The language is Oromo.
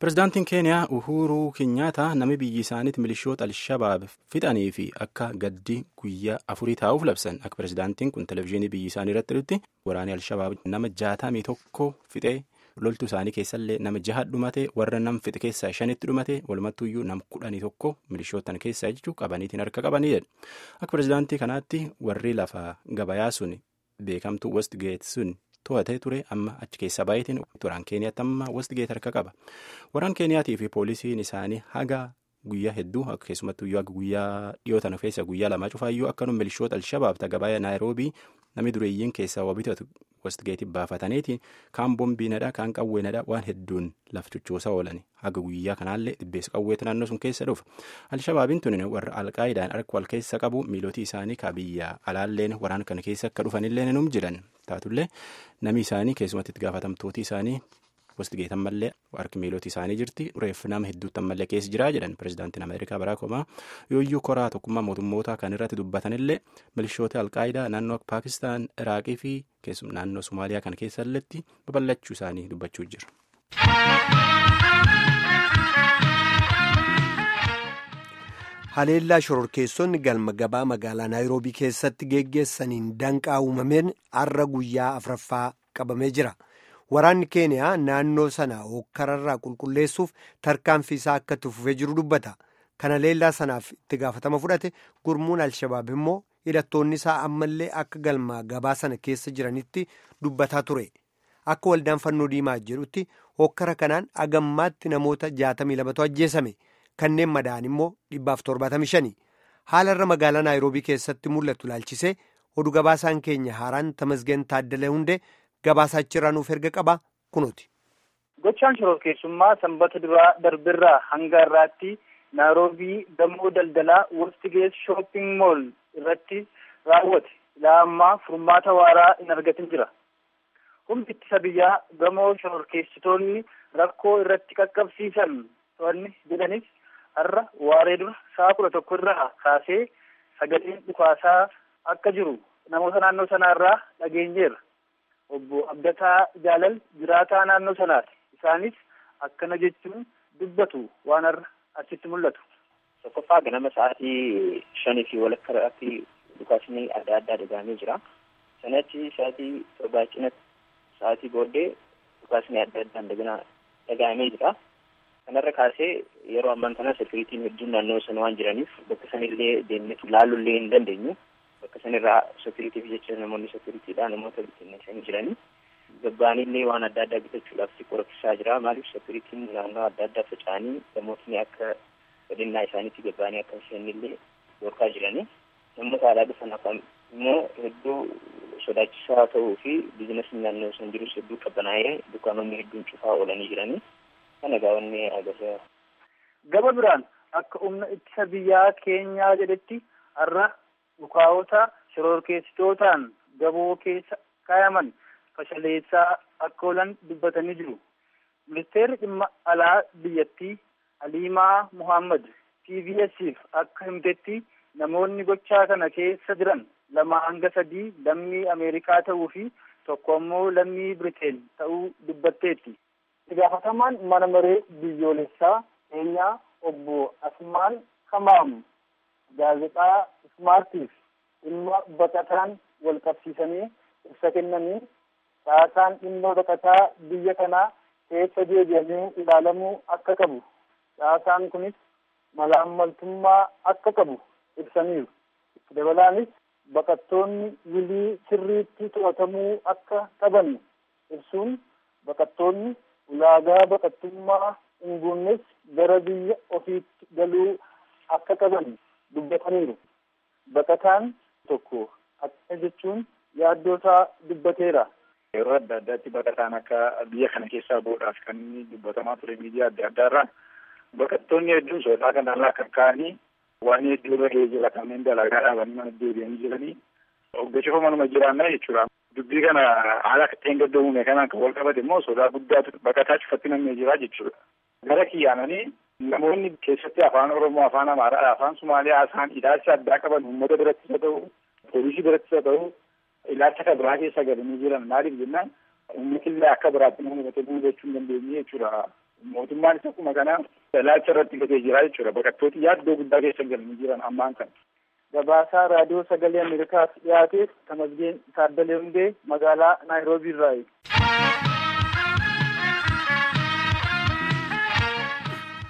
Pireezidaantiin Keeniyaa Uhuruu Kenyaata namni biyyi isaaniitti milishoota Alshabaab fixanii fi akka gaddi guyyaa afurii taa'uuf labsan akka pireezidaantiin kun televezyiinii biyyi isaanii irratti dhutti waraanni Alshabaab nama jaatamii tokko fixee loltuu isaanii keessallee nama jaha dhumate warra nam fixe keessaa shanitti dhumate walumattuuyyuu nam kudhanii tokko milishootan keessaa jechuun qabaniitiin harka qabanidha. Akka pireezidaantii kanaatti warri lafa gabayaa sun beekamtuu Westgate sun. to'atee ture amma achi keessa baay'eetiin waraan keeniyaatti amma Westgate harka qaba waraan keeniyaatii fi poolisiin isaanii haga guyyaa hedduu keessumattuu akka guyyaa dhiyootan keessa guyyaa lama cufaayyuu akkanuma milishoota alshabaab tagabaa naayiroobii namni dureeyyiin keessaa wabitatu Westgate baafataniitiin kaan boombiinadha kaan qawweenadha waan hedduun laf chochoosaa oolan haga guyyaa kanaallee dhibbeessa qawweetu naannoo sun keessa dhufa alshabaabiin tuni warra alqaayidaan harka wal keessa qabu miilootii isaanii kabiyyaa alaalleen waraan kana keessa akka dhufanillee num jiran taatullee namni isaanii keessumatti itti gaafatamtooti isaanii Westgate ammallee harki miilootii isaanii jirti reeffi nama hedduutti ammallee keessa jiraa jedhan pireezidaantiin ameerikaa baraak obaamaa yooyyuu koraa tokkummaa mootummootaa kan irratti dubbatanillee milishoota alqaayidaa naannoo paakistaan iraaqii fi naannoo somaaliyaa kana keessalletti babal'achuu isaanii dubbachuu jira. haleellaa shororkeessonni galma gabaa magaalaa naayiroobii keessatti geggeessaniin danqaa uumameen har'a guyyaa afraffaa qabamee jira. waraanni keeniyaa naannoo sana hokkararraa qulqulleessuuf tarkaanfii isaa akka itti fufee jiru dubbata kana leellaa sanaaf itti gaafatama fudhate gurmuun alshabaab immoo hidhattoonni isaa ammallee akka galma gabaa sana keessa jiranitti dubbataa ture akka waldaan fannoo diimaa jedhutti hokkara kanaan agammaatti namoota 62tu ajjeesame kanneen madaa'an immoo 175 haalarra magaalaa naayiroobii keessatti mul'atu ilaalchisee oduu gabaasaan keenya haaraan tamasgeen taaddalee hundee. Gabaasaa achirraa nuuf erga qaba kunuuti. Gochaan shororkeessummaa sanbata duraa darbirraa hanga irraatti naayiroobii gamoo daldalaa Westgate shopping mall irratti raawwate ilaa ammaa furmaata waaraa hin argatin jira. Humni ittisa biyyaa gamoo shororkeessitoonni rakkoo irratti qaqqabsiisan to'anni jedhanis har'a waaree dura sa'a kudha tokko irraa kaasee sagaleen dhukaasaa akka jiru namoota naannoo sanaa irraa dhageenyeerra. obbo Abdataa Jaalal jiraataa naannoo sanaati. Isaanis akkana jechuun dubbatu waan har'a achitti mul'atu. Tokkoffaa ganama sa'aatii shanii fi walakkaa irratti dhukaasni adda addaa dhagahamee jira. Sanachi sa'aatii torbaa cinatti sa'aatii booddee dhukaasni adda addaan dagana dhagahamee jira. Kanarra kaasee yeroo ammaan kana sekiriitiin hedduun naannoo sana waan jiraniif bakka sanillee deemnee ilaaluullee hin dandeenyu. bakka sanirraa sekiriitiif jecha namoonni sekiriitiidha namoota bittinneessanii jiranii gabbaanillee waan adda addaa bitachuudhaaf xiqqoo rakkisaa jira maaliif sekiriitiin naannoo adda addaa faca'anii namootni akka badhinnaa isaaniitti gabbaanii akka seenillee dhorkaa jiranii namoota alaa dhufan afaan immoo hedduu sodaachisaa ta'uu fi biizinasiin naannoo san jirus hedduu qabbanaa'ee dukkaanonni hedduun cufaa oolanii jiranii kana gaawwanni agarsiisa. Gaba biraan akka humna ittisa biyyaa keenyaa jedhetti har'a dhukaa'ota shororkeessitootaan gaboo keessa kaayaman fashaleessaa akka oolan dubbatanii jiru. Ministeerri dhimma alaa biyyattii Aliimaa Muhammad TVS'if akka himtetti namoonni gochaa kana keessa jiran lama hanga sadii lammii Ameerikaa ta'uu fi tokko ammoo lammii Biriteen ta'uu dubbatteetti. Gaafatamaan mana maree biyyoolessaa keenyaa obbo Asmaan Kamaam gaazexaa Ismaartiif dhimma baqataan wal qabsiisanii ibsa kennanii caasaa dhimma baqataa biyya kanaa keessa deebi'amee ilaalamuu akka qabu caasaan kunis malaammaltummaa akka qabu ibsaniiru. Dabalaanis baqattoonni wilii sirriitti to'atamuu akka qaban ibsuun baqattoonni ulaagaa baqattummaa hin guunnes gara biyya ofiitti galuu akka qaban dubbataniiru. Baqataan tokko akkana jechuun yaaddoo isaa dubbateera. Yeroo adda addaatti baqataan akka biyya kana keessaa bahuudhaaf kan inni dubbatamaa ture miidiyaa adda addaarraa baqattoonni hedduun sodaa kanarraa kan ka'anii waan hedduu irra ga'ee jira kanneen dalagaa dhaabanii mana deebi'anii jiranii hoggachuuf manuma jiraannaa jechuudha. Dubbii kana haala dheengaddoo uume kanaan kan wal qabate immoo sodaa guddaatu baqataa cufatti namni jira jechuudha. Gara kiyyaananii namoonni keessatti afaan Oromoo, afaan Amaaraa, afaan Somaaliyaa isaan ilaalcha addaa qaban uummata birattis haa ta'u, poolisii birattis haa ta'u, ilaalcha kan biraa keessa galanii jiran maaliif jennaan uummatillee akka biraatti nama hubatee bulu jechuu hin dandeenye jechuudha. mootummaanis akkuma kana ilaalcha irratti gatee jira jechuudha baqattooti yaaddoo guddaa keessa galanii jiran ammaan kana. Gabaasaa raadiyoo sagalee Ameerikaaf dhiyaateef Tamasgeen Taaddalee Hundee magaalaa Naayiroobii irraayi.